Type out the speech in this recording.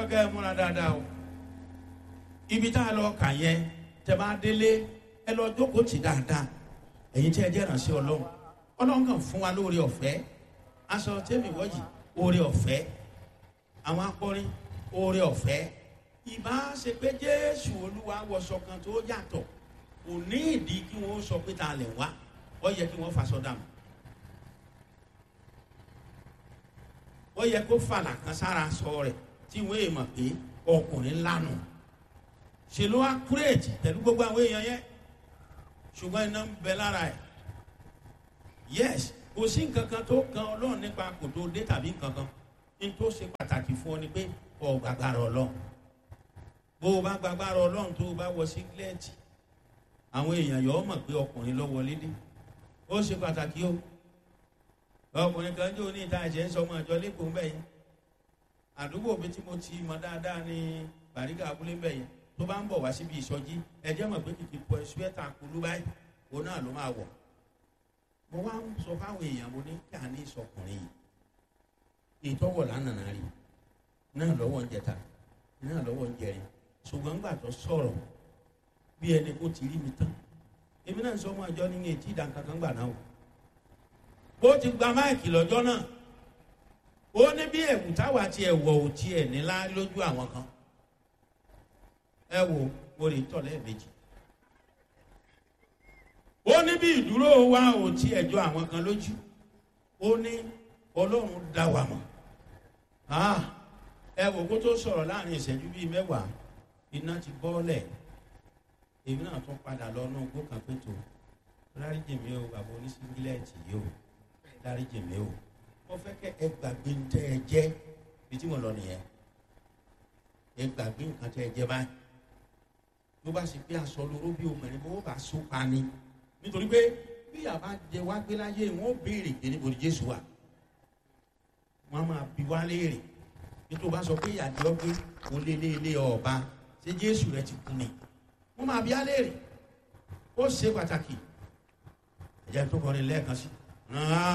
fẹ́ kẹ́ ẹ múra dáadáa o ibi tá a lọ kà yẹn tẹ bá délé ẹ lọ jókòó tì dáadáa ẹ̀yin tí ẹ jẹ́ ìrànṣẹ́ ọlọ́run ọlọ́run kàn fún wa lóore ọ̀fẹ́ aṣọ tẹ́mi wọ́jì oore ọ̀fẹ́ àwọn akọrin oore ọ̀fẹ́ ìbá ṣe pé jésù olúwa wọṣọ kan tó yàtọ̀ kò ní ìdí kí wọ́n sọ pé ta lẹ̀ wá ó yẹ kí wọ́n faṣọ dànù ó yẹ kó fàlà kan sára sọ rẹ̀ tí wọ́n èèmọ̀ pé ọkùnrin lánà ṣe ló wá kúrèjì pẹ̀lú gbogbo àwọn èèyàn yẹn ṣùgbọ́n iná ń bẹ lára ẹ̀ yes kò sí nǹkan kan tó kan ọlọ́run nípa kò tó dé tàbí nǹkan kan ní tó ṣe pàtàkì fún ọ ni pé ọ gbàgbára ọlọ́run bó o bá gbàgbára ọlọ́run tó o bá wọ sígílẹ́ẹ̀tì àwọn èèyàn yọ ọ mọ̀ pé ọkùnrin lọ wọlé dé ó ṣe pàtàkì o ọkùnrin kan jẹ́ oní ìta ẹ̀jẹ̀ ń sọ ọmọ ìjọ lẹ́kọ̀ọ́ mbẹ́ yẹn àdúgbò mi tí mo ti mọ dáadáa ní bàríkà abúlé mbẹ́ yẹn tó bá ń bọ̀ wá síbi ìsọjí ẹ̀jẹ̀ mọ̀ pé kìkì pọ̀ ṣúẹ́tà kulú báyìí òun náà ló máa wọ̀ mo wá ń sọ fáwọn èèyàn mo ní kí a ní ìsọkùnrin yìí ìtọ́wọ̀ lánàá rí náà lọ́wọ́ ń jẹta náà lọ́wọ́ ń jẹrin ṣùgbọ́n ńgbà tó sọ̀rọ̀ bí ẹni kó ti rí mi tán èmi náà sọ ọmọ àjọ ní etí ìdánkankan gbà náà o bó ti gba máìkì lọ́jọ́ náà ó ní bí ẹ̀wù táwa ti ẹ̀wọ̀ ò tiẹ̀ nílá lójú àwọn kan ẹ wo mo lè tọ̀ lẹ́ẹ̀mejì ó ní bí ìdúró wa ò tiẹ̀ jọ àwọn kan lójú ó ní ọlọ́run dá wa mọ̀ ẹ wò kó tó sọ̀rọ̀ láàrin ìṣẹ́jú bíi mẹ́wàá iná ti bọ́ọ̀lẹ̀ èmi náà tún padà lọ náà gbó kan pé tó lárí jèmi o bàbá oníṣíngílẹ̀tì yìí o lárí jèmi o mo fẹ́ kẹ́ ẹ gbàgbé ń tẹ́ ẹ jẹ́ bí tí mo lọ nìyẹn ẹ gbàgbé nǹkan tẹ́ ẹ jẹ́ báyìí ló bá ṣe pé aṣọ lóró bí obìnrin bó bá so pa ni nítorí pé bí yàrá jẹ wá gbé láyé wọn ó béèrè pé níbo ni jésù wà wọn máa bi wá léèrè nítorí bá sọ pé ìyàdí ọgbẹ òun lé lé lé ọba ṣé jésù rẹ ti kú ni wọn máa bi á léèrè ó ṣe pàtàkì ẹ̀jẹ̀ tó kọrin lẹ́ẹ̀kan sí.